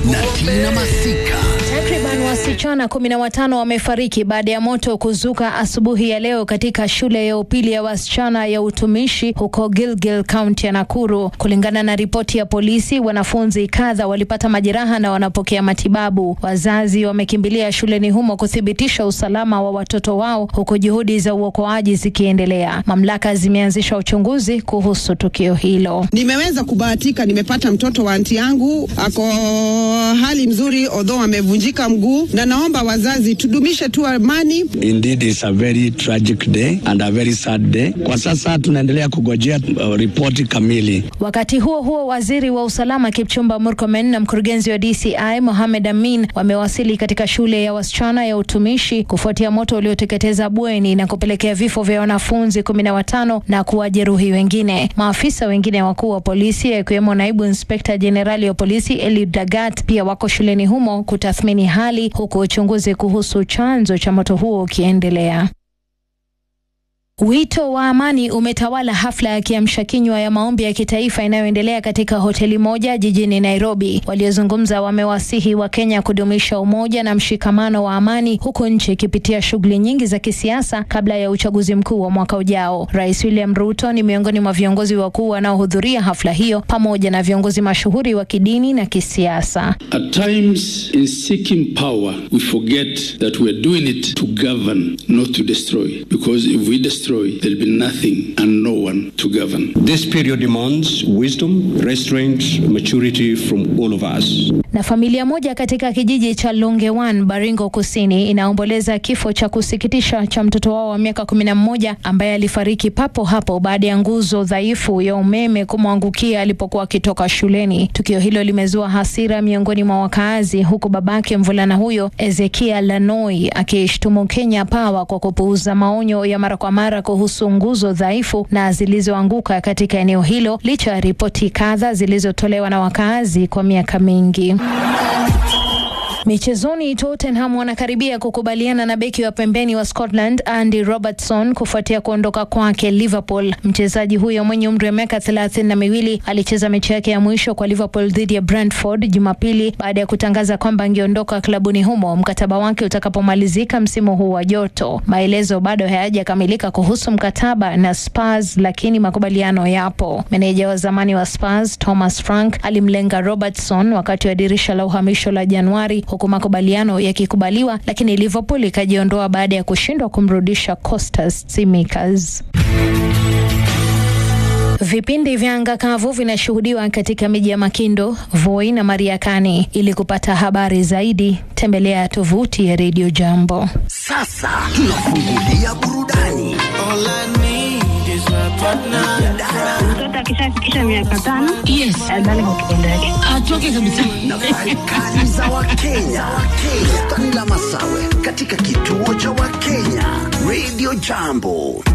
na Tina Masika. Takriban wasichana kumi na watano wamefariki baada ya moto kuzuka asubuhi ya leo katika shule ya upili ya wasichana ya utumishi huko Gilgil, kaunti ya Nakuru. Kulingana na ripoti ya polisi, wanafunzi kadha walipata majeraha na wanapokea matibabu. Wazazi wamekimbilia shuleni humo kuthibitisha usalama wa watoto wao, huku juhudi za uokoaji zikiendelea. Mamlaka zimeanzisha uchunguzi kuhusu tukio hilo. Nimeweza kubahatika, nimepata mtoto wa anti yangu ako hali mzuri, although amevunjika mguu, na naomba wazazi tudumishe tu amani. Indeed it's a very tragic day and a very sad day. Kwa sasa tunaendelea kugojea uh, ripoti kamili. Wakati huo huo, waziri wa usalama Kipchumba Murkomen na mkurugenzi wa DCI Mohamed Amin wamewasili katika shule ya wasichana ya utumishi kufuatia moto ulioteketeza bweni na kupelekea vifo vya wanafunzi kumi na watano na kuwajeruhi wengine. Maafisa wengine wakuu wa polisi akiwemo naibu inspekta jenerali wa polisi Eliud Lagat pia wako shuleni humo kutathmini hali, huku uchunguzi kuhusu chanzo cha moto huo ukiendelea. Wito wa amani umetawala hafla ya kiamsha kinywa ya maombi ya kitaifa inayoendelea katika hoteli moja jijini Nairobi. Waliozungumza wamewasihi wa Kenya kudumisha umoja na mshikamano wa amani huku nchi ikipitia shughuli nyingi za kisiasa kabla ya uchaguzi mkuu wa mwaka ujao. Rais William Ruto ni miongoni mwa viongozi wakuu wanaohudhuria hafla hiyo pamoja na viongozi mashuhuri wa kidini na kisiasa. At times, in seeking power, we forget that we're doing it to govern, not to destroy. Because if we destroy, there'll be nothing and no one to govern. This period demands wisdom, restraint, maturity from all of us. Na familia moja katika kijiji cha Longewan, Baringo Kusini, inaomboleza kifo cha kusikitisha cha mtoto wao wa miaka kumi na mmoja ambaye alifariki papo hapo baada ya nguzo dhaifu ya umeme kumwangukia alipokuwa akitoka shuleni. Tukio hilo limezua hasira miongoni mwa wakaazi, huku babake mvulana huyo Ezekia Lanoi akishtumu Kenya Power kwa kupuuza maonyo ya mara kwa mara kuhusu nguzo dhaifu na zilizoanguka katika eneo hilo licha ya ripoti kadha zilizotolewa na wakaazi kwa miaka mingi. Michezoni, Tottenham wanakaribia kukubaliana na beki wa pembeni wa Scotland Andy Robertson kufuatia kuondoka kwake Liverpool. Mchezaji huyo mwenye umri wa miaka thelathini na miwili alicheza mechi yake ya mwisho kwa Liverpool dhidi ya Brentford Jumapili baada ya kutangaza kwamba angeondoka klabuni humo mkataba wake utakapomalizika msimu huu wa joto. Maelezo bado hayajakamilika kuhusu mkataba na Spurs, lakini makubaliano yapo. Meneja wa zamani wa Spurs Thomas Frank alimlenga Robertson wakati wa dirisha la uhamisho la Januari huku makubaliano yakikubaliwa, lakini Liverpool ikajiondoa baada ya kushindwa kumrudisha Costas Tsimikas. Vipindi vya anga kavu vinashuhudiwa katika miji ya Makindo, Voi na Mariakani. Ili kupata habari zaidi, tembelea tovuti ya Radio Jambo. Sasa tunafungulia burudani. Mtoto akishafikisha miaka tano Yes. adhani kwa kitendo yake. Atoke kabisa. Nafasi kali za Wakenya. Wakenya. Tanila Masawe katika kituo cha Wakenya. Radio Jambo.